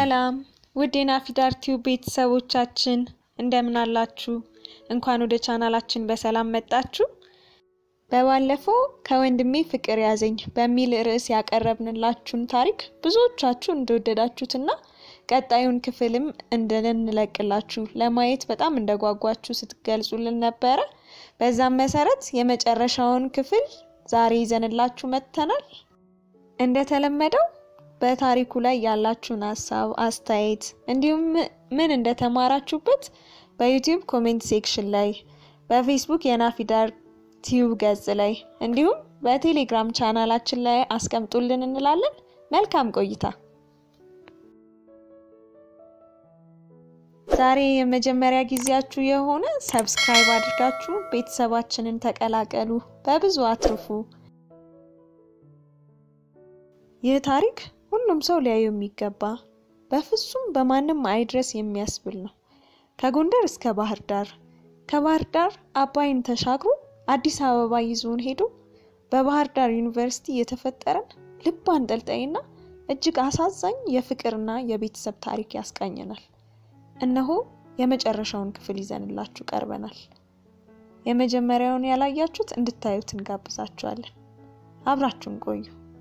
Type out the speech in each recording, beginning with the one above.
ሰላም ውድ የናፊዳር ቲዩብ ቤተሰቦቻችን እንደምን አላችሁ? እንኳን ወደ ቻናላችን በሰላም መጣችሁ። በባለፈው ከወንድሜ ፍቅር ያዘኝ በሚል ርዕስ ያቀረብንላችሁን ታሪክ ብዙዎቻችሁ እንደወደዳችሁትና ቀጣዩን ክፍልም እንድንለቅላችሁ ለማየት በጣም እንደጓጓችሁ ስትገልጹልን ነበረ። በዛም መሰረት የመጨረሻውን ክፍል ዛሬ ይዘንላችሁ መጥተናል። እንደተለመደው በታሪኩ ላይ ያላችሁን ሀሳብ፣ አስተያየት እንዲሁም ምን እንደተማራችሁበት በዩቲዩብ ኮሜንት ሴክሽን ላይ በፌስቡክ የናፊዳር ቲዩብ ገጽ ላይ እንዲሁም በቴሌግራም ቻናላችን ላይ አስቀምጡልን እንላለን። መልካም ቆይታ። ዛሬ የመጀመሪያ ጊዜያችሁ የሆነ ሰብስክራይብ አድርጋችሁ ቤተሰባችንን ተቀላቀሉ፣ በብዙ አትርፉ። ይህ ታሪክ ሁሉም ሰው ሊያዩ የሚገባ በፍጹም በማንም አይድረስ የሚያስብል ነው። ከጎንደር እስከ ባህር ዳር፣ ከባህር ዳር አባይን ተሻግሮ አዲስ አበባ ይዞን ሄዶ በባህር ዳር ዩኒቨርሲቲ የተፈጠረን ልብ አንጠልጣይና እጅግ አሳዛኝ የፍቅርና የቤተሰብ ታሪክ ያስቃኘናል። እነሆ የመጨረሻውን ክፍል ይዘንላችሁ ቀርበናል። የመጀመሪያውን ያላያችሁት እንድታዩት እንጋብዛችኋለን። አብራችሁን ቆዩ።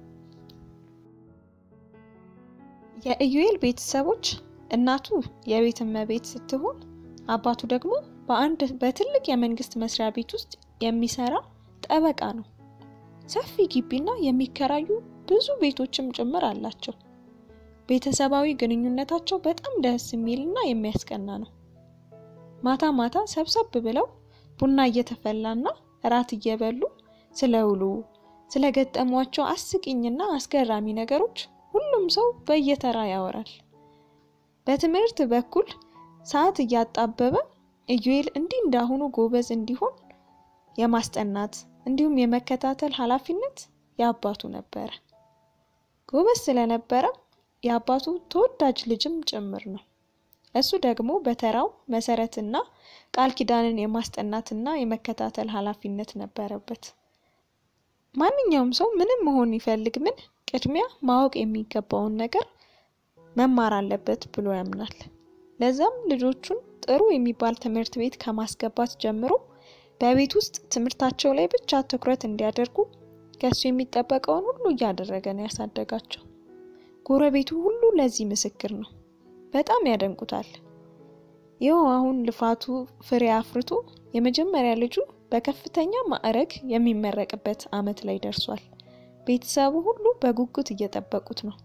የኢዩኤል ቤተሰቦች እናቱ የቤት እመቤት ስትሆን አባቱ ደግሞ በአንድ በትልቅ የመንግስት መስሪያ ቤት ውስጥ የሚሰራ ጠበቃ ነው። ሰፊ ግቢና የሚከራዩ ብዙ ቤቶችም ጭምር አላቸው። ቤተሰባዊ ግንኙነታቸው በጣም ደስ የሚልና የሚያስቀና ነው። ማታ ማታ ሰብሰብ ብለው ቡና እየተፈላና እራት እየበሉ ስለ ውሎ ስለገጠሟቸው አስቂኝና አስገራሚ ነገሮች ሁሉም ሰው በየተራ ያወራል። በትምህርት በኩል ሰዓት እያጣበበ ኢዩኤል እንዲህ እንዳሁኑ ጎበዝ እንዲሆን የማስጠናት እንዲሁም የመከታተል ኃላፊነት የአባቱ ነበረ። ጎበዝ ስለነበረ የአባቱ ተወዳጅ ልጅም ጭምር ነው። እሱ ደግሞ በተራው መሰረትና ቃል ኪዳንን የማስጠናትና የመከታተል ኃላፊነት ነበረበት። ማንኛውም ሰው ምንም መሆን ይፈልግ ምን ቅድሚያ ማወቅ የሚገባውን ነገር መማር አለበት ብሎ ያምናል። ለዛም ልጆቹን ጥሩ የሚባል ትምህርት ቤት ከማስገባት ጀምሮ በቤት ውስጥ ትምህርታቸው ላይ ብቻ ትኩረት እንዲያደርጉ ከሱ የሚጠበቀውን ሁሉ እያደረገ ነው ያሳደጋቸው። ጎረቤቱ ሁሉ ለዚህ ምስክር ነው። በጣም ያደንቁታል። ይኸው አሁን ልፋቱ ፍሬ አፍርቶ የመጀመሪያ ልጁ በከፍተኛ ማዕረግ የሚመረቅበት ዓመት ላይ ደርሷል። ቤተሰቡ ሁሉ በጉጉት እየጠበቁት ነው።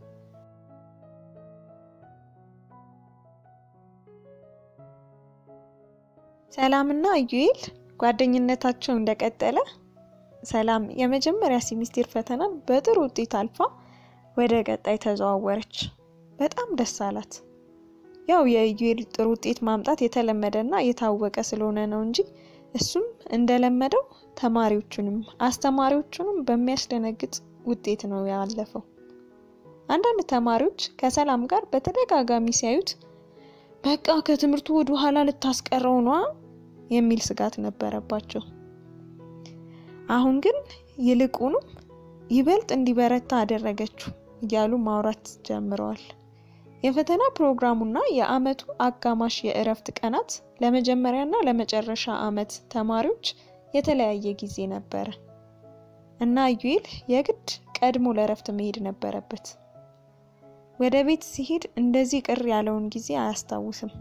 ሰላምና ኢዩኤል ጓደኝነታቸው እንደቀጠለ ሰላም የመጀመሪያ ሴሚስቴር ፈተናን በጥሩ ውጤት አልፋ ወደ ቀጣይ ተዘዋወረች። በጣም ደስ አላት። ያው የኢዩኤል ጥሩ ውጤት ማምጣት የተለመደና የታወቀ ስለሆነ ነው እንጂ እሱም እንደለመደው ተማሪዎቹንም አስተማሪዎቹንም በሚያስደነግጥ ውጤት ነው ያለፈው። አንዳንድ ተማሪዎች ከሰላም ጋር በተደጋጋሚ ሲያዩት በቃ ከትምህርቱ ወደ ኋላ ልታስቀረው ነዋ የሚል ስጋት ነበረባቸው። አሁን ግን ይልቁንም ይበልጥ እንዲበረታ አደረገችው እያሉ ማውራት ጀምረዋል። የፈተና ፕሮግራሙና የአመቱ አጋማሽ የእረፍት ቀናት ለመጀመሪያና ለመጨረሻ አመት ተማሪዎች የተለያየ ጊዜ ነበረ እና ኢዩኤል የግድ ቀድሞ ለእረፍት መሄድ ነበረበት። ወደ ቤት ሲሄድ እንደዚህ ቅር ያለውን ጊዜ አያስታውስም።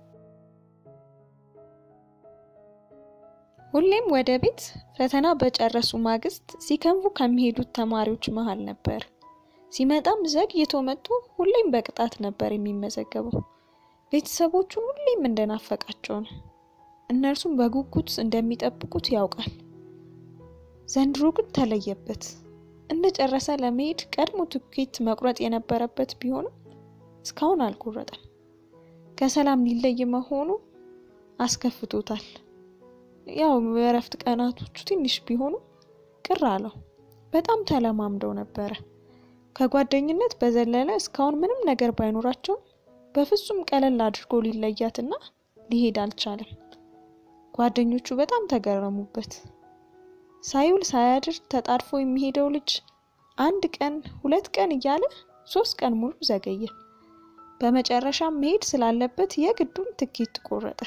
ሁሌም ወደ ቤት ፈተና በጨረሱ ማግስት ሲከንፉ ከሚሄዱት ተማሪዎች መሃል ነበር። ሲመጣም ዘግይቶ መጥቶ ሁሌም በቅጣት ነበር የሚመዘገበው። ቤተሰቦቹን ሁሌም እንደናፈቃቸው ነው። እነርሱም በጉጉት እንደሚጠብቁት ያውቃል። ዘንድሮ ግን ተለየበት። እንደጨረሰ ለመሄድ ቀድሞ ትኬት መቁረጥ የነበረበት ቢሆንም እስካሁን አልቆረጠም። ከሰላም ሊለይ መሆኑ አስከፍቶታል። ያው የእረፍት ቀናቶቹ ትንሽ ቢሆኑ ቅር አለው። በጣም ተለማምደው ነበረ። ከጓደኝነት በዘለለ እስካሁን ምንም ነገር ባይኖራቸውም በፍጹም ቀለል አድርጎ ሊለያትና ሊሄድ አልቻለም። ጓደኞቹ በጣም ተገረሙበት። ሳይውል ሳያድር ተጣድፎ የሚሄደው ልጅ አንድ ቀን ሁለት ቀን እያለ ሶስት ቀን ሙሉ ዘገየ። በመጨረሻም መሄድ ስላለበት የግዱን ትኬት ቆረጠ።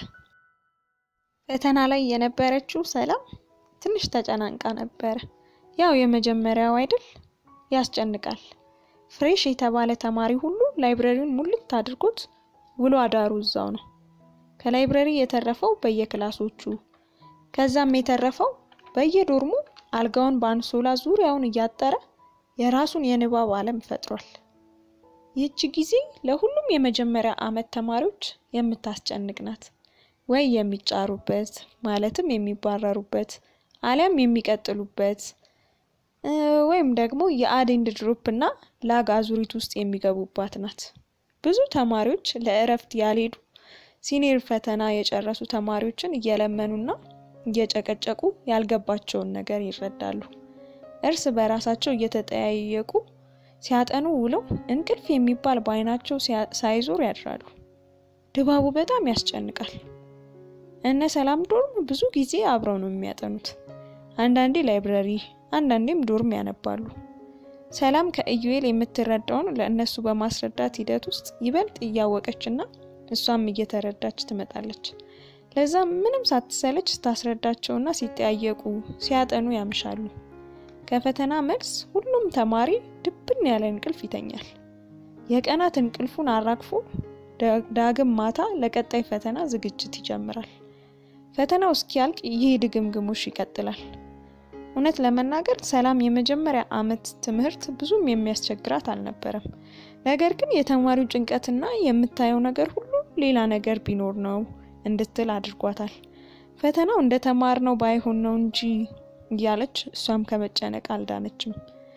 ፈተና ላይ የነበረችው ሰላም ትንሽ ተጨናንቃ ነበረ። ያው የመጀመሪያው አይደል፣ ያስጨንቃል። ፍሬሽ የተባለ ተማሪ ሁሉ ላይብረሪውን ሙልት አድርጎት ውሎ አዳሩ እዛው ነው። ከላይብረሪ የተረፈው በየክላሶቹ ከዛም የተረፈው በየዶርሙ አልጋውን በአንሶላ ዙሪያውን እያጠረ የራሱን የንባብ ዓለም ፈጥሯል። ይህች ጊዜ ለሁሉም የመጀመሪያ ዓመት ተማሪዎች የምታስጨንቅ ናት። ወይ የሚጫሩበት ማለትም የሚባረሩበት አሊያም የሚቀጥሉበት ወይም ደግሞ የአዴንድ ድሮፕ እና ላግ አዙሪት ውስጥ የሚገቡባት ናት። ብዙ ተማሪዎች ለእረፍት ያልሄዱ ሲኒየር ፈተና የጨረሱ ተማሪዎችን እየለመኑና እየጨቀጨቁ ያልገባቸውን ነገር ይረዳሉ። እርስ በራሳቸው እየተጠያየቁ ሲያጠኑ ውለው እንቅልፍ የሚባል በዓይናቸው ሳይዞር ያድራሉ። ድባቡ በጣም ያስጨንቃል። እነ ሰላም ዶርም ብዙ ጊዜ አብረው ነው የሚያጠኑት። አንዳንዴ ላይብረሪ፣ አንዳንዴም ዶርም ያነባሉ። ሰላም ከኢዩኤል የምትረዳውን ለእነሱ በማስረዳት ሂደት ውስጥ ይበልጥ እያወቀችና እሷም እየተረዳች ትመጣለች። ለዛም ምንም ሳትሰለች ስታስረዳቸውና ሲጠያየቁ ሲያጠኑ ያምሻሉ። ከፈተና መልስ ሁሉም ተማሪ ድብን ያለ እንቅልፍ ይተኛል። የቀናት እንቅልፉን አራግፎ ዳግም ማታ ለቀጣይ ፈተና ዝግጅት ይጀምራል። ፈተናው እስኪያልቅ ይህ ድግምግሞሽ ይቀጥላል። እውነት ለመናገር ሰላም የመጀመሪያ ዓመት ትምህርት ብዙም የሚያስቸግራት አልነበረም። ነገር ግን የተማሪው ጭንቀትና የምታየው ነገር ሁሉ ሌላ ነገር ቢኖር ነው እንድትል አድርጓታል። ፈተናው እንደ ተማርነው ባይሆን ነው እንጂ እያለች እሷም ከመጨነቅ አልዳነችም።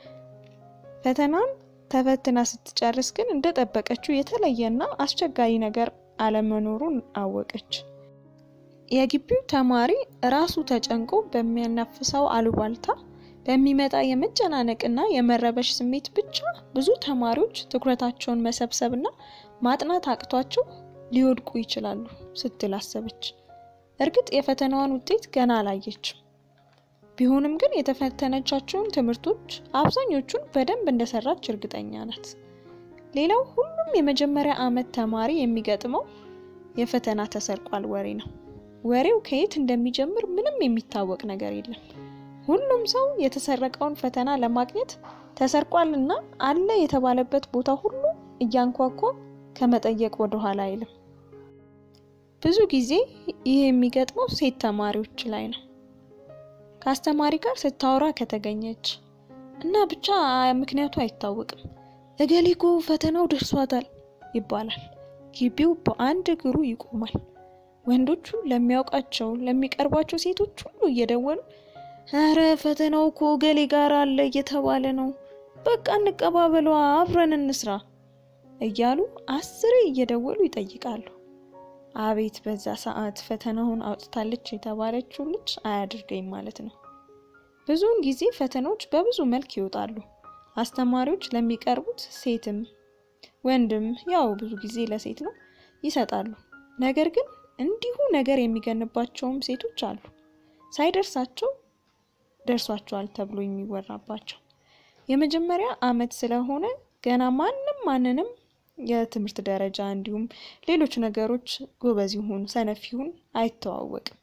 ፈተናን ተፈትና ስትጨርስ ግን እንደጠበቀችው የተለየና አስቸጋሪ ነገር አለመኖሩን አወቀች። የግቢው ተማሪ ራሱ ተጨንቆ በሚያናፍሰው አሉባልታ በሚመጣ የመጨናነቅና የመረበሽ ስሜት ብቻ ብዙ ተማሪዎች ትኩረታቸውን መሰብሰብና ማጥናት አቅቷቸው ሊወድቁ ይችላሉ ስትል አሰበች። እርግጥ የፈተናዋን ውጤት ገና አላየችም። ቢሆንም ግን የተፈተነቻቸውን ትምህርቶች አብዛኞቹን በደንብ እንደሰራች እርግጠኛ ናት። ሌላው ሁሉም የመጀመሪያ ዓመት ተማሪ የሚገጥመው የፈተና ተሰርቋል ወሬ ነው። ወሬው ከየት እንደሚጀምር ምንም የሚታወቅ ነገር የለም። ሁሉም ሰው የተሰረቀውን ፈተና ለማግኘት ተሰርቋል እና አለ የተባለበት ቦታ ሁሉ እያንኳኳ ከመጠየቅ ወደኋላ አይልም። ብዙ ጊዜ ይህ የሚገጥመው ሴት ተማሪዎች ላይ ነው። ከአስተማሪ ጋር ስታወራ ከተገኘች እና ብቻ ምክንያቱ አይታወቅም። እገሊኮ ፈተናው ደርሷታል ይባላል። ግቢው በአንድ እግሩ ይቆማል። ወንዶቹ ለሚያውቃቸው ለሚቀርቧቸው ሴቶች ሁሉ እየደወሉ ኧረ ፈተናው እኮ እገሌ ጋር አለ እየተባለ ነው፣ በቃ እንቀባበሏ፣ አብረን እንስራ እያሉ አስሬ እየደወሉ ይጠይቃሉ። አቤት በዛ ሰዓት ፈተናውን አውጥታለች የተባለችው ልጅ አያድርገኝ ማለት ነው። ብዙውን ጊዜ ፈተናዎች በብዙ መልክ ይወጣሉ። አስተማሪዎች ለሚቀርቡት ሴትም ወንድም ያው ብዙ ጊዜ ለሴት ነው ይሰጣሉ። ነገር ግን እንዲሁ ነገር የሚገንባቸውም ሴቶች አሉ፣ ሳይደርሳቸው ደርሷቸዋል ተብሎ የሚወራባቸው። የመጀመሪያ ዓመት ስለሆነ ገና ማንም ማንንም የትምህርት ደረጃ እንዲሁም ሌሎች ነገሮች ጎበዝ ይሁን ሰነፍ ይሁን አይተዋወቅም።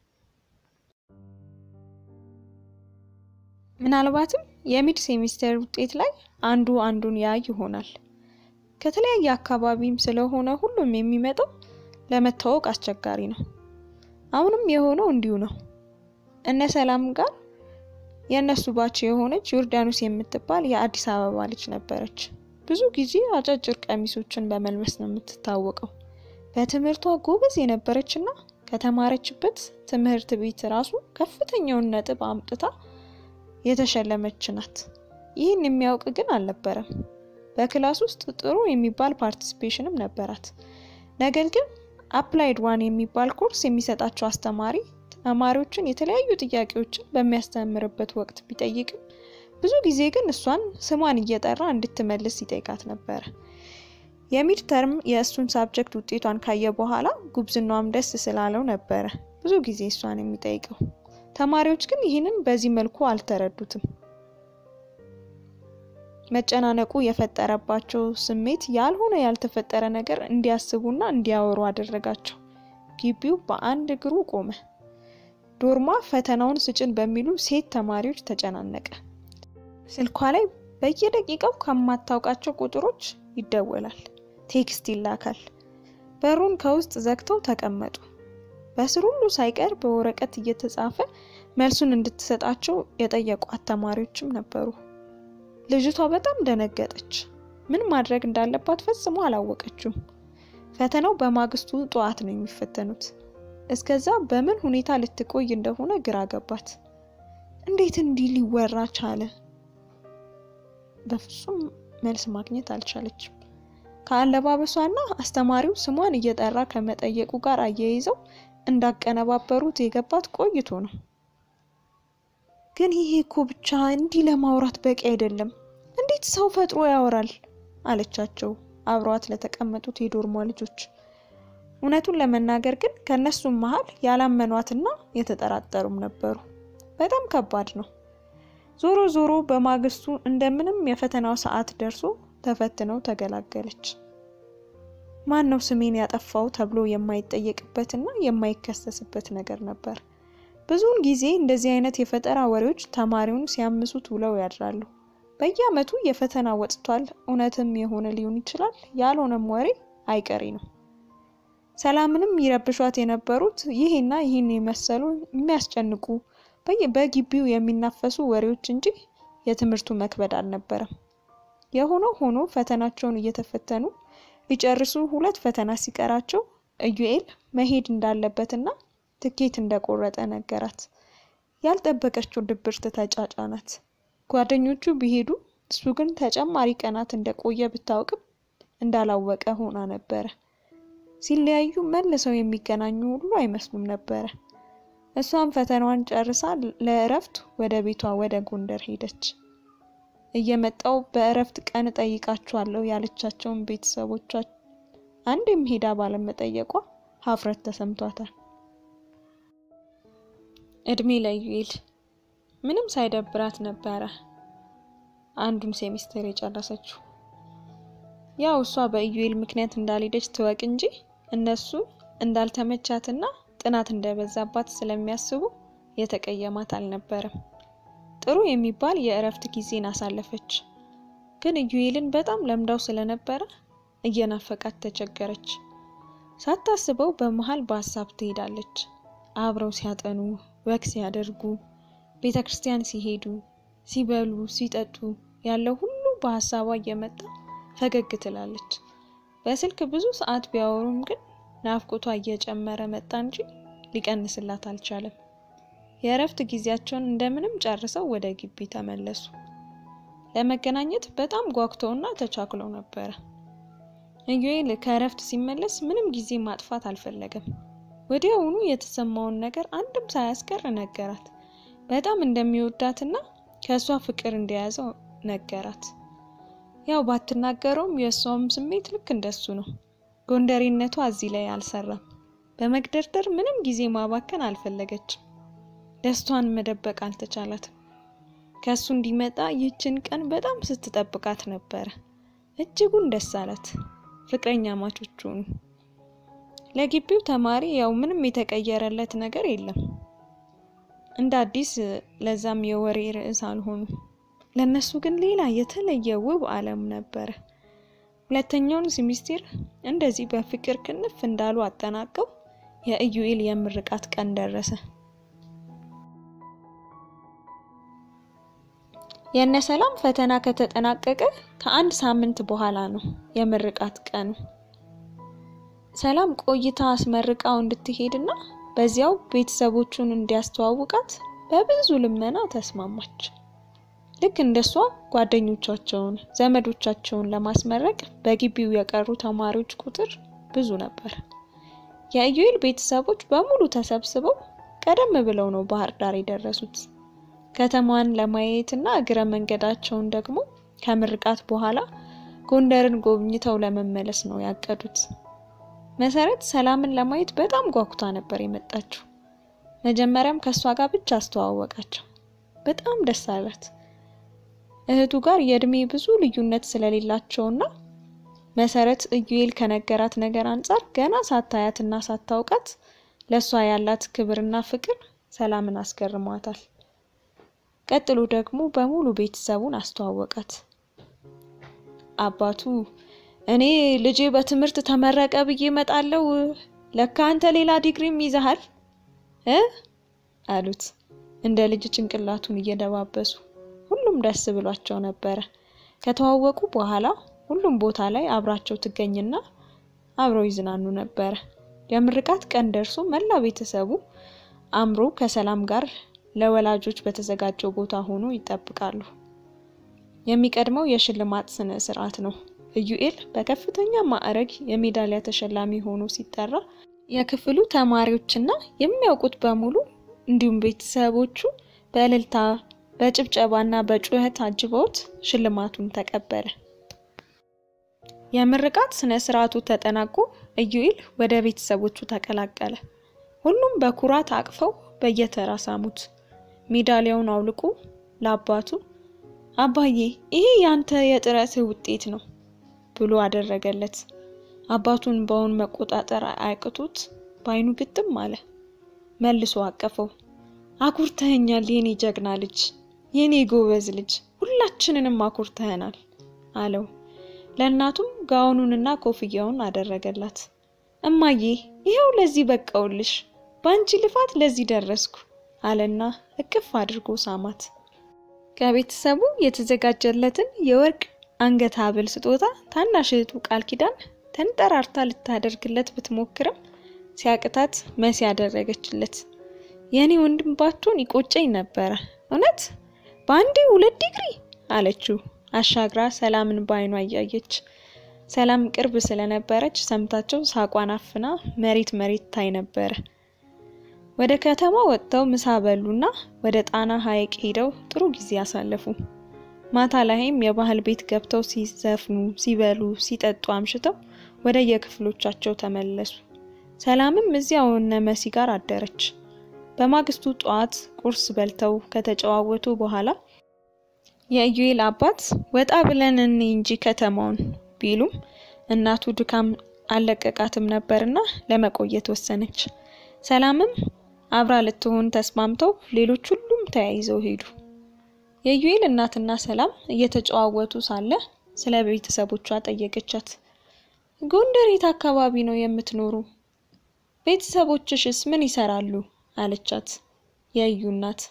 ምናልባትም የሚድ ሴሚስተር ውጤት ላይ አንዱ አንዱን ያይ ይሆናል። ከተለያየ አካባቢም ስለሆነ ሁሉም የሚመጣው ለመታወቅ አስቸጋሪ ነው። አሁንም የሆነው እንዲሁ ነው። እነ ሰላም ጋር የእነሱ ባች የሆነች ዮርዳኖስ የምትባል የአዲስ አበባ ልጅ ነበረች። ብዙ ጊዜ አጫጭር ቀሚሶችን በመልበስ ነው የምትታወቀው። በትምህርቷ ጎበዝ የነበረች እና ከተማረችበት ትምህርት ቤት ራሱ ከፍተኛውን ነጥብ አምጥታ የተሸለመች ናት። ይህን የሚያውቅ ግን አልነበረም። በክላስ ውስጥ ጥሩ የሚባል ፓርቲሲፔሽንም ነበራት። ነገር ግን አፕላይድ ዋን የሚባል ኮርስ የሚሰጣቸው አስተማሪ ተማሪዎችን የተለያዩ ጥያቄዎችን በሚያስተምርበት ወቅት ቢጠይቅም ብዙ ጊዜ ግን እሷን ስሟን እየጠራ እንድትመልስ ይጠይቃት ነበረ። የሚድ ተርም የእሱን ሳብጀክት ውጤቷን ካየ በኋላ ጉብዝናዋም ደስ ስላለው ነበረ ብዙ ጊዜ እሷን የሚጠይቀው። ተማሪዎች ግን ይህንን በዚህ መልኩ አልተረዱትም። መጨናነቁ የፈጠረባቸው ስሜት ያልሆነ ያልተፈጠረ ነገር እንዲያስቡና እንዲያወሩ አደረጋቸው። ግቢው በአንድ እግሩ ቆመ። ዶርማ ፈተናውን ስጭን በሚሉ ሴት ተማሪዎች ተጨናነቀ። ስልኳ ላይ በየደቂቃው ከማታውቃቸው ቁጥሮች ይደወላል፣ ቴክስት ይላካል። በሩን ከውስጥ ዘግተው ተቀመጡ። በስር ሁሉ ሳይቀር በወረቀት እየተጻፈ መልሱን እንድትሰጣቸው የጠየቋት ተማሪዎችም ነበሩ። ልጅቷ በጣም ደነገጠች። ምን ማድረግ እንዳለባት ፈጽሞ አላወቀችም። ፈተናው በማግስቱ ጠዋት ነው የሚፈተኑት። እስከዛ በምን ሁኔታ ልትቆይ እንደሆነ ግራ ገባት። እንዴት እንዲህ ሊወራ ቻለ? በፍጹም መልስ ማግኘት አልቻለችም። ከአለባበሷና አስተማሪው ስሟን እየጠራ ከመጠየቁ ጋር አያይዘው እንዳቀነባበሩት የገባት ቆይቶ ነው። ግን ይሄ እኮ ብቻ እንዲህ ለማውራት በቂ አይደለም። እንዴት ሰው ፈጥሮ ያወራል? አለቻቸው አብረዋት ለተቀመጡት የዶርሟ ልጆች። እውነቱን ለመናገር ግን ከእነሱም መሀል ያላመኗትና የተጠራጠሩም ነበሩ። በጣም ከባድ ነው። ዞሮ ዞሮ በማግስቱ እንደምንም የፈተናው ሰዓት ደርሶ ተፈትነው ተገላገለች። ማን ነው ስሜን ያጠፋው ተብሎ የማይጠየቅበትና የማይከሰስበት ነገር ነበር። ብዙውን ጊዜ እንደዚህ አይነት የፈጠራ ወሬዎች ተማሪውን ሲያምሱት ውለው ያድራሉ። በየዓመቱ የፈተና ወጥቷል፣ እውነትም የሆነ ሊሆን ይችላል፣ ያልሆነም ወሬ አይቀሬ ነው። ሰላምንም ይረብሿት የነበሩት ይሄና ይህን የመሰሉ የሚያስጨንቁ በግቢው የሚናፈሱ ወሬዎች እንጂ የትምህርቱ መክበድ አልነበረም። የሆነው ሆኖ ፈተናቸውን እየተፈተኑ ሊጨርሱ ሁለት ፈተና ሲቀራቸው ኢዩኤል መሄድ እንዳለበትና ትኬት እንደቆረጠ ነገራት። ያልጠበቀችው ድብርት ተጫጫናት። ጓደኞቹ ቢሄዱ እሱ ግን ተጨማሪ ቀናት እንደቆየ ብታውቅም እንዳላወቀ ሆና ነበረ። ሲለያዩ መልሰው የሚገናኙ ሁሉ አይመስሉም ነበረ። እሷም ፈተናዋን ጨርሳ ለእረፍት ወደ ቤቷ ወደ ጎንደር ሄደች። እየመጣው በእረፍት ቀን ጠይቃችኋለሁ ያለቻቸውን ቤተሰቦቿ አንድም ሄዳ ባለመጠየቋ ሀፍረት ተሰምቷታል። እድሜ ለዩኤል ምንም ሳይደብራት ነበረ አንዱን ሴሚስተር የጨረሰችው። ያው እሷ በኢዩኤል ምክንያት እንዳልሄደች ትወቅ እንጂ እነሱ እንዳልተመቻትና ጥናት እንደበዛባት ስለሚያስቡ የተቀየማት አልነበረም። ጥሩ የሚባል የእረፍት ጊዜን አሳለፈች። ግን ኢዩኤልን በጣም ለምዳው ስለነበረ እየናፈቃት ተቸገረች። ሳታስበው በመሀል በሀሳብ ትሄዳለች። አብረው ሲያጠኑ፣ ወግ ሲያደርጉ፣ ቤተ ክርስቲያን ሲሄዱ፣ ሲበሉ፣ ሲጠጡ ያለው ሁሉ በሀሳቧ እየመጣ ፈገግ ትላለች። በስልክ ብዙ ሰዓት ቢያወሩም ግን ናፍቆቷ እየጨመረ መጣ እንጂ ሊቀንስላት አልቻለም። የእረፍት ጊዜያቸውን እንደምንም ጨርሰው ወደ ግቢ ተመለሱ። ለመገናኘት በጣም ጓጉተውና ተቻክለው ነበረ። ኢዩኤል ከእረፍት ሲመለስ ምንም ጊዜ ማጥፋት አልፈለገም። ወዲያውኑ የተሰማውን ነገር አንድም ሳያስቀር ነገራት። በጣም እንደሚወዳትና ከእሷ ፍቅር እንደያዘው ነገራት። ያው ባትናገረውም የእሷም ስሜት ልክ እንደሱ ነው። ጎንደሬነቷ እዚህ ላይ አልሰራም። በመግደርደር ምንም ጊዜ ማባከን አልፈለገችም። ደስቷን መደበቅ አልተቻላትም። ከእሱ እንዲመጣ ይህችን ቀን በጣም ስትጠብቃት ነበረ። እጅጉን ደስ አላት። ፍቅረኛ ማቾች ሆኑ። ለግቢው ተማሪ ያው ምንም የተቀየረለት ነገር የለም። እንደ አዲስ ለዛም የወሬ ርዕስ አልሆኑ። ለነሱ ግን ሌላ የተለየ ውብ ዓለም ነበረ። ሁለተኛውን ሴሚስቴር እንደዚህ በፍቅር ክንፍ እንዳሉ አጠናቀው የኢዩኤል የምርቃት ቀን ደረሰ። የእነ ሰላም ፈተና ከተጠናቀቀ ከአንድ ሳምንት በኋላ ነው የምርቃት ቀኑ። ሰላም ቆይታ አስመርቃው እንድትሄድና በዚያው ቤተሰቦቹን እንዲያስተዋውቃት በብዙ ልመና ተስማማች። ልክ እንደሷ ጓደኞቻቸውን፣ ዘመዶቻቸውን ለማስመረቅ በግቢው የቀሩ ተማሪዎች ቁጥር ብዙ ነበር። የኢዩኤል ቤተሰቦች በሙሉ ተሰብስበው ቀደም ብለው ነው ባህር ዳር የደረሱት። ከተማዋን ለማየት እና እግረ መንገዳቸውን ደግሞ ከምርቃት በኋላ ጎንደርን ጎብኝተው ለመመለስ ነው ያቀዱት። መሰረት ሰላምን ለማየት በጣም ጓጉታ ነበር የመጣችው። መጀመሪያም ከእሷ ጋር ብቻ አስተዋወቃቸው። በጣም ደስ አላት። እህቱ ጋር የእድሜ ብዙ ልዩነት ስለሌላቸውና መሰረት ኢዩኤል ከነገራት ነገር አንጻር ገና ሳታያትና ሳታውቃት ለእሷ ያላት ክብርና ፍቅር ሰላምን አስገርሟታል። ቀጥሎ ደግሞ በሙሉ ቤተሰቡን አስተዋወቃት። አባቱ እኔ ልጄ በትምህርት ተመረቀ ብዬ እመጣለሁ፣ ለካ አንተ ሌላ ዲግሪም ይዘሃል እ አሉት እንደ ልጅ ጭንቅላቱን እየደባበሱ። ሁሉም ደስ ብሏቸው ነበረ። ከተዋወቁ በኋላ ሁሉም ቦታ ላይ አብራቸው ትገኝና አብረው ይዝናኑ ነበረ። የምርቃት ቀን ደርሶ መላ ቤተሰቡ አምሮ ከሰላም ጋር ለወላጆች በተዘጋጀው ቦታ ሆኖ ይጠብቃሉ። የሚቀድመው የሽልማት ስነ ስርዓት ነው። ኢዩኤል በከፍተኛ ማዕረግ የሜዳሊያ ተሸላሚ ሆኖ ሲጠራ የክፍሉ ተማሪዎችና የሚያውቁት በሙሉ እንዲሁም ቤተሰቦቹ በእልልታ በጭብጨባና በጩኸት አጅበውት ሽልማቱን ተቀበለ። የምርቃት ስነ ስርዓቱ ተጠናቆ ኢዩኤል ወደ ቤተሰቦቹ ተቀላቀለ። ሁሉም በኩራት አቅፈው በየተራ ሳሙት። ሜዳሊያውን አውልቆ ለአባቱ አባዬ ይሄ ያንተ የጥረትህ ውጤት ነው ብሎ አደረገለት። አባቱን በውን መቆጣጠር አያቅቶት በአይኑ ግጥም አለ። መልሶ አቀፈው። አኩርተኸኛል የኔ ጀግና ልጅ፣ የኔ ጎበዝ ልጅ፣ ሁላችንንም አኩርተኸናል አለው። ለእናቱም ጋውኑንና ኮፍያውን አደረገላት። እማዬ ይኸው ለዚህ በቃውልሽ፣ በአንቺ ልፋት ለዚህ ደረስኩ አለና እቅፍ አድርጎ ሳማት። ከቤተሰቡ የተዘጋጀለትን የወርቅ አንገት ሐብል ስጦታ ታናሽ እህቱ ቃል ኪዳን ተንጠራርታ ልታደርግለት ብትሞክርም ሲያቅታት መሲ ያደረገችለት። የእኔ ወንድም ባትሆን ይቆጨኝ ነበረ እውነት በአንዴ ሁለት ዲግሪ አለችው አሻግራ ሰላምን በአይኗ እያየች። ሰላም ቅርብ ስለነበረች ሰምታቸው ሳቋን አፍና መሬት መሬት ታይ ነበረ። ወደ ከተማ ወጥተው ምሳ በሉና ወደ ጣና ሐይቅ ሄደው ጥሩ ጊዜ አሳለፉ። ማታ ላይም የባህል ቤት ገብተው ሲዘፍኑ፣ ሲበሉ፣ ሲጠጡ አምሽተው ወደ የክፍሎቻቸው ተመለሱ። ሰላምም እዚያው እነ መሲ ጋር አደረች። በማግስቱ ጠዋት ቁርስ በልተው ከተጨዋወቱ በኋላ የኢዩኤል አባት ወጣ ብለን እኔ እንጂ ከተማውን ቢሉም እናቱ ድካም አልለቀቃትም ነበርና ለመቆየት ወሰነች። ሰላምም አብራ ልትሆን ተስማምተው ሌሎች ሁሉም ተያይዘው ሄዱ። የኢዩኤል እናትና ሰላም እየተጨዋወቱ ሳለ ስለ ቤተሰቦቿ ጠየቀቻት። ጎንደር የት አካባቢ ነው የምትኖሩ? ቤተሰቦችሽስ ምን ይሰራሉ? አለቻት የኢዩ እናት።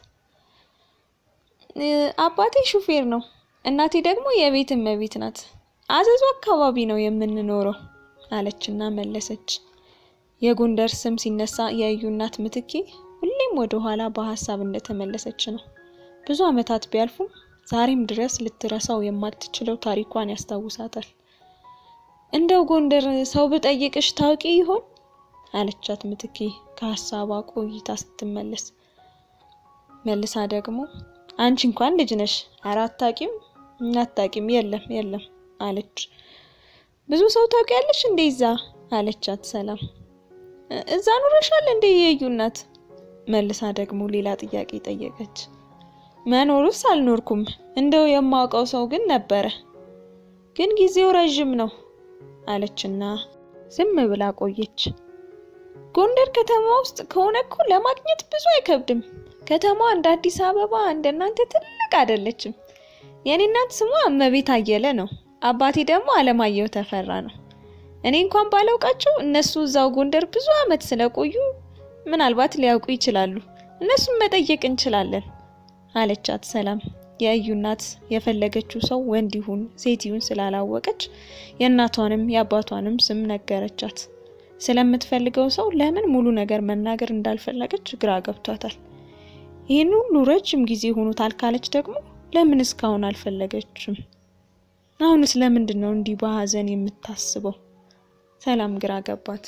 አባቴ ሹፌር ነው፣ እናቴ ደግሞ የቤት እመቤት ናት። አዘዙ አካባቢ ነው የምንኖረው አለችና መለሰች። የጎንደር ስም ሲነሳ የኢዩ እናት ምትኬ ሁሌም ወደ ኋላ በሀሳብ እንደተመለሰች ነው። ብዙ ዓመታት ቢያልፉም ዛሬም ድረስ ልትረሳው የማትችለው ታሪኳን ያስታውሳታል። እንደው ጎንደር ሰው ብጠይቅሽ ታውቂ ይሆን አለቻት ምትኬ ከሀሳቧ ቆይታ ስትመለስ። መልሳ ደግሞ አንቺ እንኳን ልጅ ነሽ፣ ኧረ አታውቂም፣ አታውቂም፣ የለም የለም አለች። ብዙ ሰው ታውቂያለሽ እንዴ እዛ አለቻት ሰላም። እዛ ኑረሻል እንዴ የኢዩ እናት? መልሳ ደግሞ ሌላ ጥያቄ ጠየቀች። መኖሩስ አልኖርኩም፣ እንደው የማውቀው ሰው ግን ነበረ፣ ግን ጊዜው ረዥም ነው አለችና ዝም ብላ ቆየች። ጎንደር ከተማ ውስጥ ከሆነ እኮ ለማግኘት ብዙ አይከብድም። ከተማዋ እንደ አዲስ አበባ እንደ እናንተ ትልቅ አይደለችም። የኔ እናት ስሟ እመቤት አየለ ነው። አባቴ ደግሞ አለማየሁ ተፈራ ነው። እኔ እንኳን ባላውቃቸው እነሱ እዛው ጎንደር ብዙ ዓመት ስለቆዩ ምናልባት ሊያውቁ ይችላሉ። እነሱን መጠየቅ እንችላለን አለቻት ሰላም። የኢዩ እናት የፈለገችው ሰው ወንድ ይሁን ሴት ይሁን ስላላወቀች የእናቷንም የአባቷንም ስም ነገረቻት። ስለምትፈልገው ሰው ለምን ሙሉ ነገር መናገር እንዳልፈለገች ግራ ገብቷታል። ይህን ሁሉ ረጅም ጊዜ ሆኖታል ካለች ደግሞ ለምን እስካሁን አልፈለገችም? አሁንስ ለምንድን ነው እንዲህ በሀዘን የምታስበው? ሰላም ግራ ገባት።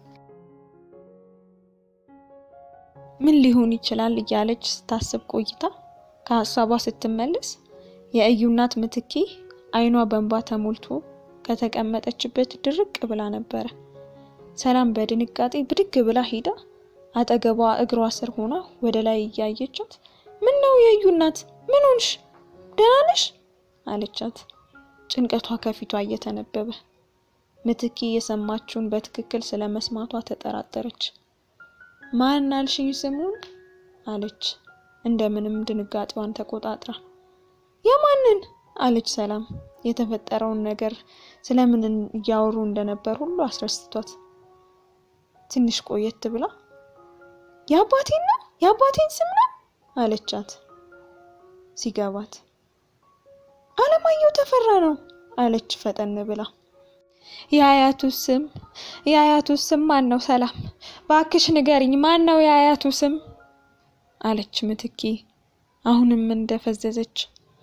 ምን ሊሆን ይችላል እያለች ስታስብ ቆይታ ከሀሳቧ ስትመለስ የኢዩ እናት ምትኬ አይኗ በእንባ ተሞልቶ ከተቀመጠችበት ድርቅ ብላ ነበረ። ሰላም በድንጋጤ ብድግ ብላ ሄዳ አጠገቧ እግሯ ስር ሆና ወደ ላይ እያየቻት ምን ነው የኢዩ እናት ምን ሆንሽ? ደህና ነሽ? አለቻት። ጭንቀቷ ከፊቷ እየተነበበ ምትኪ የሰማችውን በትክክል ስለ መስማቷ ተጠራጠረች። ማን አልሽኝ ስሙን አለች እንደምንም ድንጋጤዋን ተቆጣጥራ። የማንን አለች ሰላም የተፈጠረውን ነገር ስለምን እያወሩ እንደነበር ሁሉ አስረስቷት። ትንሽ ቆየት ብላ የአባቴን ነው የአባቴን ስም ነው አለቻት ሲገባት። አለማየሁ ተፈራ ነው አለች ፈጠን ብላ። የአያቱ ስም የአያቱ ስም ማን ነው? ሰላም ባክሽ ንገሪኝ፣ ማን ነው የአያቱ ስም አለች ምትኪ አሁንም እንደፈዘዘች።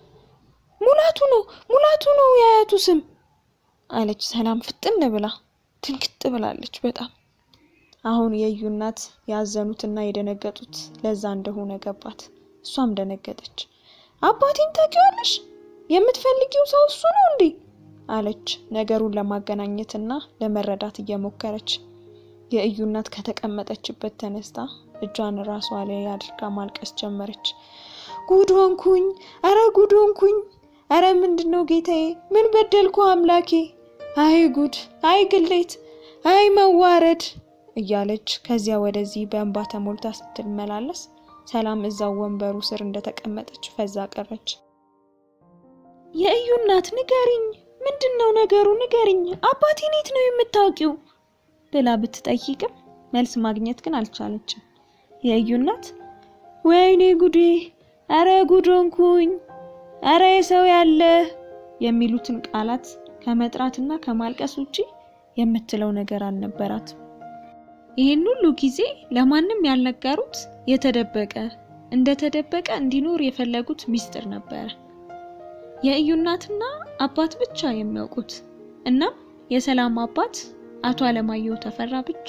ሙላቱ ነው ሙላቱ ነው የአያቱ ስም አለች ሰላም ፍጥን ብላ። ድንግጥ ብላለች በጣም አሁን የእዩ እናት ያዘኑትና የደነገጡት ለዛ እንደሆነ ገባት። እሷም ደነገጠች። አባቴን ታውቂዋለሽ? የምትፈልጊው ሰው እሱ ነው እንዴ? አለች ነገሩን ለማገናኘትና ለመረዳት እየሞከረች። የእዩ እናት ከተቀመጠችበት ተነስታ እጇን ራሷ ላይ አድርጋ ማልቀስ ጀመረች። ጉድ ሆንኩኝ! አረ ጉድ ሆንኩኝ! አረ ምንድን ነው ጌታዬ? ምን በደልኩ አምላኬ? አይ ጉድ! አይ ግሌት! አይ መዋረድ! እያለች ከዚያ ወደዚህ በእንባ ተሞልታ ስትመላለስ ሰላም እዛው ወንበሩ ስር እንደተቀመጠች ፈዛ ቀረች። የእዩ እናት ንገሪኝ፣ ምንድን ነው ነገሩ? ንገሪኝ፣ አባቴን የት ነው የምታውቂው? ብላ ብትጠይቅም መልስ ማግኘት ግን አልቻለችም። የእዩ እናት ወይኔ ጉዴ፣ አረ ጉድ ሆንኩኝ፣ አረ የሰው ያለ የሚሉትን ቃላት ከመጥራትና ከማልቀስ ውጪ የምትለው ነገር አልነበራትም። ይህን ሁሉ ጊዜ ለማንም ያልነገሩት የተደበቀ እንደተደበቀ እንዲኖር የፈለጉት ሚስጥር ነበረ። የእዩ እናትና አባት ብቻ የሚያውቁት እናም የሰላም አባት አቶ አለማየሁ ተፈራ ብቻ።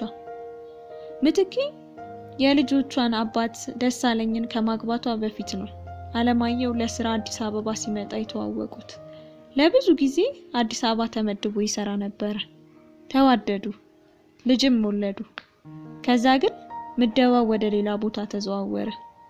ምትኪ የልጆቿን አባት ደሳለኝን ከማግባቷ በፊት ነው አለማየሁ ለስራ አዲስ አበባ ሲመጣ የተዋወቁት። ለብዙ ጊዜ አዲስ አበባ ተመድቦ ይሰራ ነበረ። ተዋደዱ፣ ልጅም ወለዱ። ከዛ ግን ምደባው ወደ ሌላ ቦታ ተዘዋወረ።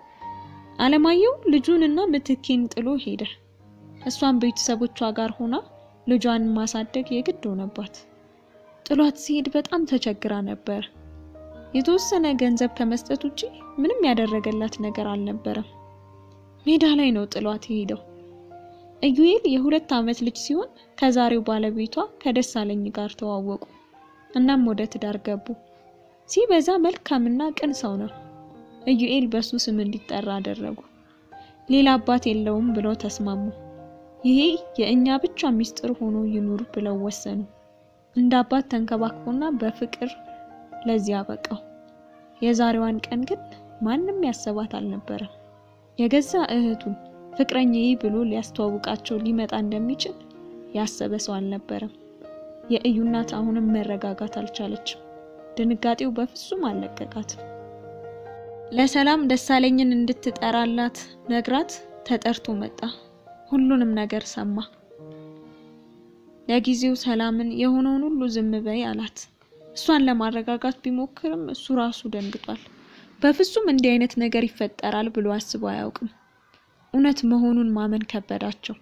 አለማየሁ ልጁን እና ምትኪን ጥሎ ሄደ። እሷን ቤተሰቦቿ ጋር ሆና ልጇን ማሳደግ የግድ ሆነባት። ጥሏት ሲሄድ በጣም ተቸግራ ነበር። የተወሰነ ገንዘብ ከመስጠት ውጪ ምንም ያደረገላት ነገር አልነበረም። ሜዳ ላይ ነው ጥሏት የሄደው። ኢዩኤል የሁለት ዓመት ልጅ ሲሆን ከዛሬው ባለቤቷ ከደሳለኝ ጋር ተዋወቁ። እናም ወደ ትዳር ገቡ። ሲበዛ መልካምና ቅን ሰው ነው። ኢዩኤል በሱ ስም እንዲጠራ አደረጉ። ሌላ አባት የለውም ብለው ተስማሙ። ይሄ የእኛ ብቻ ሚስጥር ሆኖ ይኑር ብለው ወሰኑ። እንደ አባት ተንከባክቦና በፍቅር ለዚህ አበቃው። የዛሬዋን ቀን ግን ማንም ያሰባት አልነበረም። የገዛ እህቱን ፍቅረኛዬ ብሎ ሊያስተዋውቃቸው ሊመጣ እንደሚችል ያሰበ ሰው አልነበረም። የእዩ እናት አሁንም መረጋጋት አልቻለችም። ድንጋጤው በፍጹም አልለቀቃትም። ለሰላም ደሳለኝን እንድትጠራላት ነግራት ተጠርቶ መጣ። ሁሉንም ነገር ሰማ። ለጊዜው ሰላምን የሆነውን ሁሉ ዝም በይ አላት። እሷን ለማረጋጋት ቢሞክርም እሱ ራሱ ደንግጧል። በፍጹም እንዲህ አይነት ነገር ይፈጠራል ብሎ አስቦ አያውቅም። እውነት መሆኑን ማመን ከበዳቸው።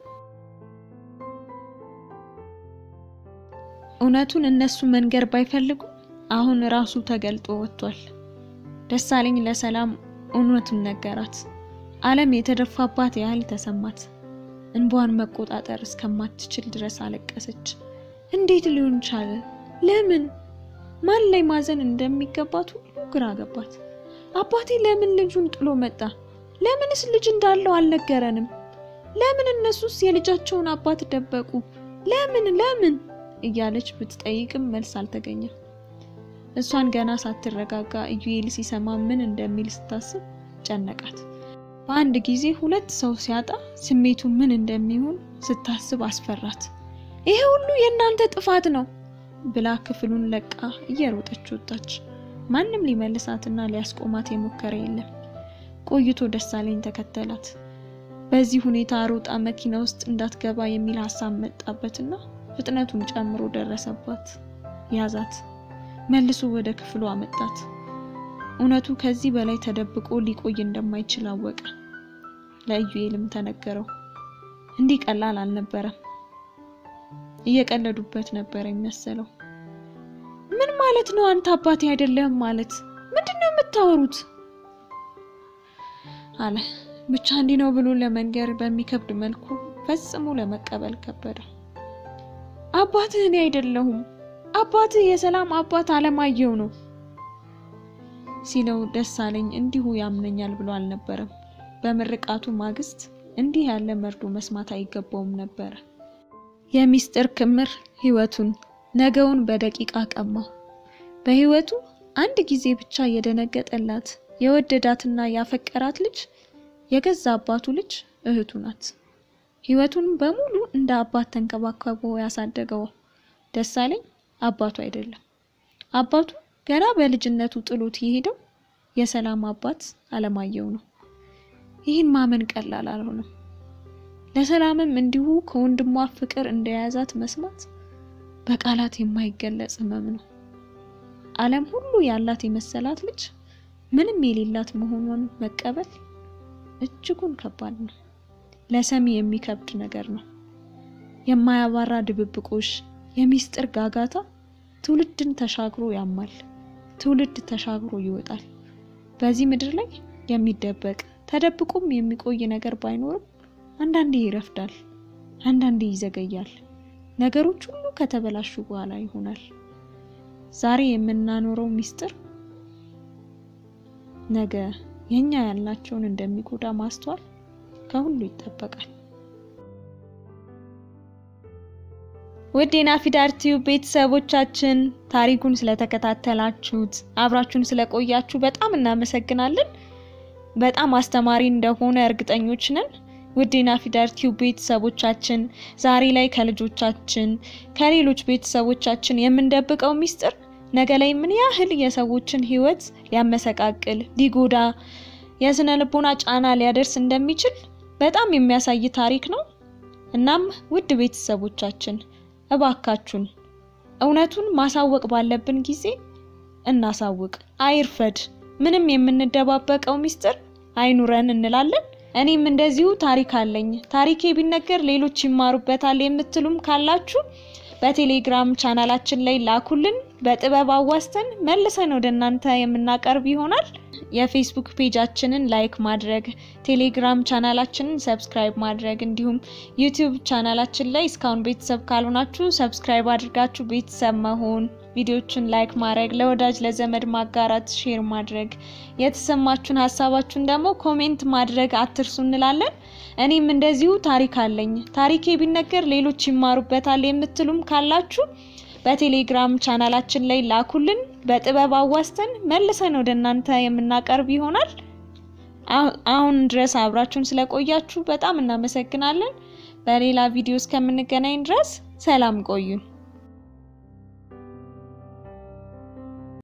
እውነቱን እነሱ መንገር ባይፈልጉም አሁን ራሱ ተገልጦ ወጥቷል። ደሳለኝ ለሰላም እውነቱን ነገራት። ዓለም የተደፋባት ያህል ተሰማት። እንባዋን መቆጣጠር እስከማትችል ድረስ አለቀሰች። እንዴት ሊሆን ቻለ? ለምን? ማን ላይ ማዘን እንደሚገባት ሁሉ ግራ ገባት። አባቴ ለምን ልጁን ጥሎ መጣ? ለምንስ ልጅ እንዳለው አልነገረንም? ለምን እነሱስ የልጃቸውን አባት ደበቁ? ለምን ለምን እያለች ብትጠይቅም መልስ አልተገኘም። እሷን ገና ሳትረጋጋ ኢዩኤል ሲሰማ ምን እንደሚል ስታስብ ጨነቃት። በአንድ ጊዜ ሁለት ሰው ሲያጣ ስሜቱ ምን እንደሚሆን ስታስብ አስፈራት። ይሄ ሁሉ የእናንተ ጥፋት ነው ብላ ክፍሉን ለቃ እየሮጠች ወጣች። ማንም ሊመልሳትና ሊያስቆማት የሞከረ የለም። ቆይቶ ደሳለኝ ተከተላት። በዚህ ሁኔታ ሮጣ መኪና ውስጥ እንዳትገባ የሚል ሀሳብ መጣበትና ፍጥነቱን ጨምሮ ደረሰባት። ያዛት፣ መልሶ ወደ ክፍሉ አመጣት። እውነቱ ከዚህ በላይ ተደብቆ ሊቆይ እንደማይችል አወቀ። ለኢዩኤልም ተነገረው። እንዲህ ቀላል አልነበረም። እየቀለዱበት ነበር የሚመሰለው። ምን ማለት ነው? አንተ አባቴ አይደለህም ማለት ምንድን ነው የምታወሩት? አለ ብቻ እንዲህ ነው ብሎ ለመንገር በሚከብድ መልኩ ፈጽሞ ለመቀበል ከበደ። አባትህ እኔ አይደለሁም፣ አባትህ የሰላም አባት አለማየሁ ነው ሲለው ደሳለኝ እንዲሁ ያምነኛል ብሎ አልነበረም። በምርቃቱ ማግስት እንዲህ ያለ መርዶ መስማት አይገባውም ነበረ። የሚስጥር ክምር ህይወቱን ነገውን በደቂቃ ቀማው። በህይወቱ አንድ ጊዜ ብቻ የደነገጠላት የወደዳትና ያፈቀራት ልጅ የገዛ አባቱ ልጅ እህቱ ናት። ህይወቱን በሙሉ እንደ አባት ተንከባከቦ ያሳደገው ደሳለኝ አባቱ አይደለም። አባቱ ገና በልጅነቱ ጥሎት የሄደው የሰላም አባት አለማየሁ ነው። ይህን ማመን ቀላል አልሆነም። ለሰላምም እንዲሁ ከወንድሟ ፍቅር እንደያዛት መስማት በቃላት የማይገለጽ ህመም ነው። ዓለም ሁሉ ያላት የመሰላት ልጅ ምንም የሌላት መሆኗን መቀበል እጅጉን ከባድ ነው። ለሰሚ የሚከብድ ነገር ነው። የማያባራ ድብብቆሽ፣ የሚስጥር ጋጋታ ትውልድን ተሻግሮ ያማል፣ ትውልድ ተሻግሮ ይወጣል። በዚህ ምድር ላይ የሚደበቅ ተደብቆም የሚቆይ ነገር ባይኖርም አንዳንዴ ይረፍዳል፣ አንዳንዴ ይዘገያል። ነገሮች ሁሉ ከተበላሹ በኋላ ይሆናል። ዛሬ የምናኖረው ሚስጥር ነገ የኛ ያልናቸውን እንደሚጎዳ ማስተዋል ከሁሉ ይጠበቃል። ውድ የናፊዳር ቲዩብ ቤተሰቦቻችን ታሪኩን ስለተከታተላችሁት አብራችሁን ስለቆያችሁ በጣም እናመሰግናለን። በጣም አስተማሪ እንደሆነ እርግጠኞች ነን። ውድ የናፊዳር ቲዩብ ቤተሰቦቻችን ዛሬ ላይ ከልጆቻችን ከሌሎች ቤተሰቦቻችን የምንደብቀው ሚስጥር ነገ ላይ ምን ያህል የሰዎችን ሕይወት ሊያመሰቃቅል ሊጎዳ የስነ ልቦና ጫና ሊያደርስ እንደሚችል በጣም የሚያሳይ ታሪክ ነው። እናም ውድ ቤተሰቦቻችን እባካችሁን እውነቱን ማሳወቅ ባለብን ጊዜ እናሳውቅ፣ አይርፈድ። ምንም የምንደባበቀው ሚስጥር አይኑረን እንላለን። እኔም እንደዚሁ ታሪክ አለኝ፣ ታሪኬ ቢነገር ሌሎች ይማሩበታል የምትሉም ካላችሁ በቴሌግራም ቻናላችን ላይ ላኩልን። በጥበብ አዋስተን መልሰን ወደ እናንተ የምናቀርብ ይሆናል። የፌስቡክ ፔጃችንን ላይክ ማድረግ፣ ቴሌግራም ቻናላችንን ሰብስክራይብ ማድረግ እንዲሁም ዩቲዩብ ቻናላችን ላይ እስካሁን ቤተሰብ ካልሆናችሁ ሰብስክራይብ አድርጋችሁ ቤተሰብ መሆን፣ ቪዲዮችን ላይክ ማድረግ፣ ለወዳጅ ለዘመድ ማጋራት፣ ሼር ማድረግ፣ የተሰማችሁን ሀሳባችሁን ደግሞ ኮሜንት ማድረግ አትርሱ እንላለን። እኔም እንደዚሁ ታሪክ አለኝ፣ ታሪኬ ቢነገር ሌሎች ይማሩበታል የምትሉም ካላችሁ በቴሌግራም ቻናላችን ላይ ላኩልን። በጥበብ አዋስተን መልሰን ወደ እናንተ የምናቀርብ ይሆናል። አሁን ድረስ አብራችሁን ስለቆያችሁ በጣም እናመሰግናለን። በሌላ ቪዲዮ እስከምንገናኝ ድረስ ሰላም ቆዩን።